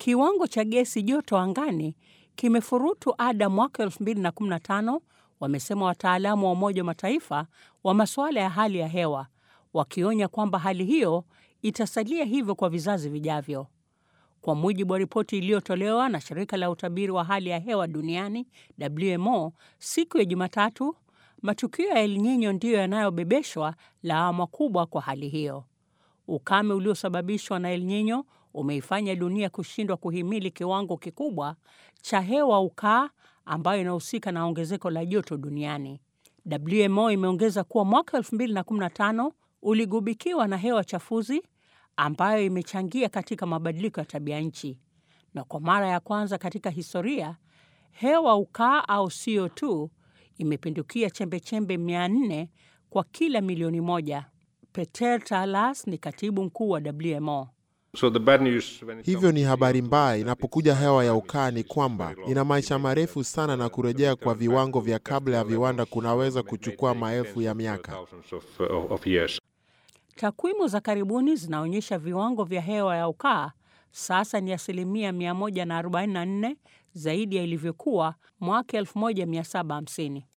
Kiwango cha gesi joto angani kimefurutu ada mwaka 2015, wamesema wataalamu wa Umoja wa Mataifa wa masuala ya hali ya hewa, wakionya kwamba hali hiyo itasalia hivyo kwa vizazi vijavyo. Kwa mujibu wa ripoti iliyotolewa na shirika la utabiri wa hali ya hewa duniani WMO siku ya Jumatatu, matukio ya El Nino ndiyo yanayobebeshwa lawama kubwa kwa hali hiyo. Ukame uliosababishwa na El Nino umeifanya dunia kushindwa kuhimili kiwango kikubwa cha hewa ukaa ambayo inahusika na ongezeko la joto duniani. WMO imeongeza kuwa mwaka 2015 uligubikiwa na hewa chafuzi ambayo imechangia katika mabadiliko ya tabia nchi, na kwa mara ya kwanza katika historia hewa ukaa au CO2 imepindukia chembechembe 400 kwa kila milioni moja. Peter Talas ni katibu mkuu wa WMO. So the bad news when it Hivyo ni habari mbaya inapokuja hewa ya ukaa ni kwamba ina maisha marefu sana, na kurejea kwa viwango vya kabla ya viwanda kunaweza kuchukua maelfu ya miaka. thousands of, uh, of years. Takwimu za karibuni zinaonyesha viwango vya hewa ya ukaa sasa ni asilimia 144 zaidi ya ilivyokuwa mwaka 1750.